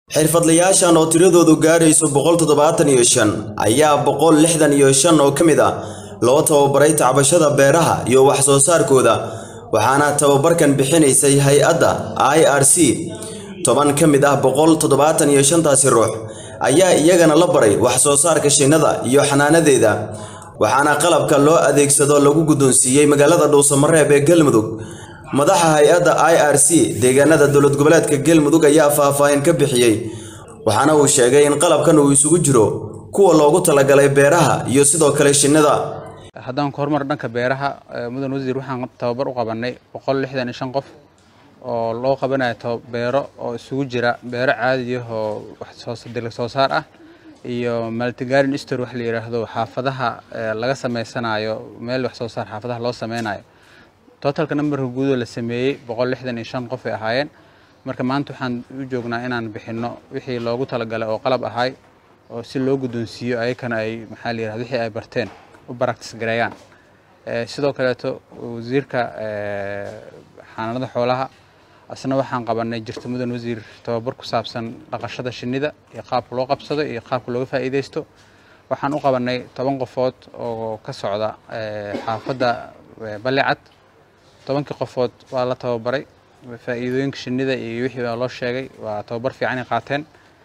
xirfadlayaashan oo tiradoodu gaadhayso boqol toddobaatan iyo shan ayaa boqol lixdan iyo shan oo ka mid ah loo tababaray tacbashada beeraha iyo wax soo saarkooda waxaana tababarkan bixinaysay hay-adda i r c toban ka mid ah boqol toddobaatan iyo shantaasi ruux ayaa iyagana la baray wax soo saarka shinnada iyo xanaanadeeda waxaana qalabka loo adeegsado lagu guddoonsiiyey magaalada dhuusamareeb ee galmudug madaxa hay-adda i r c deegaanada dowlad goboleedka galmudug ayaa faahfaahin ka bixiyey waxaana uu sheegay in qalabkan uu isugu jiro kuwa loogu talagalay beeraha iyo sidoo kale shinnida haddaan ku horumar dhanka beeraha mudan wasiir waxaan tababar u qabanay boqol lixdan iyo shan qof oo loo qabanayo beero oo isugu jira beero caadiya oo dalag soo saar ah iyo maltigarin stor wax la yidhaahdo xaafadaha laga sameysanayo meel wax soo saar xaafadaha loo sameynayo totalka numberka guudoo la sameeyey boqol lixdan iyo shan qof ay ahaayeen marka maanta waxaan u joognaa inaan bixinno wixii loogu talagalay oo qalab ahay oo si loo guddoonsiiyo ayakana ay maxaa la yidhahdo wixii ay barteen u baractis gareeyaan sidoo kaleeto wasiirka xanaanada xoolaha asna waxaan qabanay jirta mudan wasiir tababar ku saabsan dhaqashada shinnida iyo qaabka loo qabsado iyo qaabka looga faa'iidaysto waxaan u qabanay toban qofood oo ka socda xaafadda balicad tobankii qofood waa la tababaray faa'iidooyinka shinnida iyo wixii baa loo sheegay waa tababar fiicanay qaateen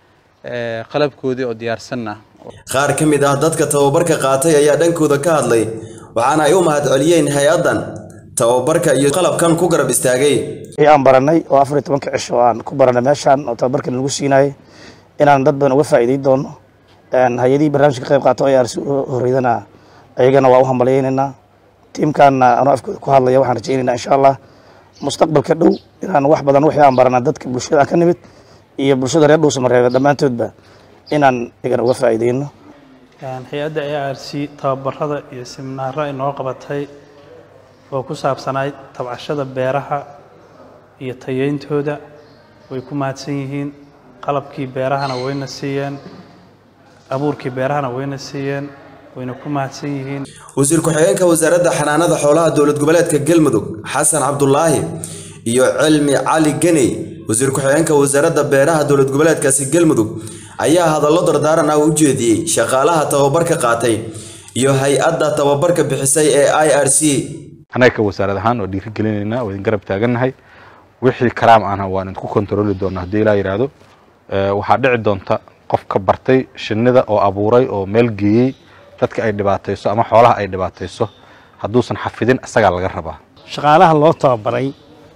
qalabkoodii oo diyaarsanna qaar ka mid ah dadka tababarka qaatay ayaa dhankooda ka hadlay waxaana ay u mahadceliyeen hay-addan tababarka iyo qalabkan ku garab istaagay aan baranay oo afar iyo tobanka cisho aan ku baranay meeshaan oo tababarka lagu siinayay inaan dad badan uga faa'iiday doono hay-adihii barnaamijka ka qayb qaato ay arsi horeydana ayagana waa u hambalyaynaynaa tiimkaanna anoo afkooda ku hadlaya waxaan rajaynaynaa insha allah mustaqbalka dhow inaan wax badan wixii aan barana dadka bulshada aan ka nimid iyo bulshada reer dhuusamareebe dhammaantoodba inaan igana uga faa'iideyno hay-adda a r c tababarada iyo siminaaro ay noo qabatay oo ku saabsanayd tabcashada beeraha iyo tayeyntooda way ku mahadsan yihiin qalabkii beerahana wayna siiyeen abuurkii beerahana wayna siiyeen wayna ku mahadsan yihiin wasiir ku-xigeenka wasaaradda xanaanada xoolaha dowlad goboleedka galmudug xasan cabdulaahi iyo cilmi cali geney wasiir ku-xigeenka wasaaradda beeraha dowlad goboleedkaasi galmudug ayaa hadallo dardaaran ah u jeediyey shaqaalaha tababarka qaatay iyo hay-adda tababarka bixisay ee i r c annaga ka wasaarad ahaan oo dhiirigelinaynaa oo idin garab taagannahay wixii karaam ahna waan idinku kontarooli doona haddii ilaa yidhaahdo waxaa dhici doonta qof ka bartay shinnida oo abuuray oo meel geeyey dadka ay dhibaatayso ama xoolaha ay dhibaatayso hadduusan xafidin isagaa laga rabaa shaqaalaha loo tababaray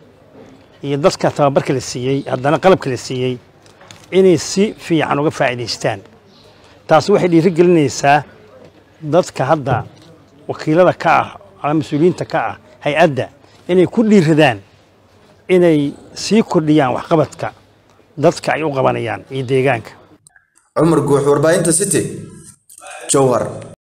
iyo dadka tababarka la siiyey haddana qalabka la siiyey inay si fiican uga faa'iidaystaan taasi waxay dhiirigelinaysaa dadka hadda wakiilada ka ah ama mas-uuliyiinta ka ah hay-adda inay ku dhiiradaan inay sii kordhiyaan waxqabadka dadka ay u qabanayaan iyo deegaanka cumar guux warbaahinta city jowhar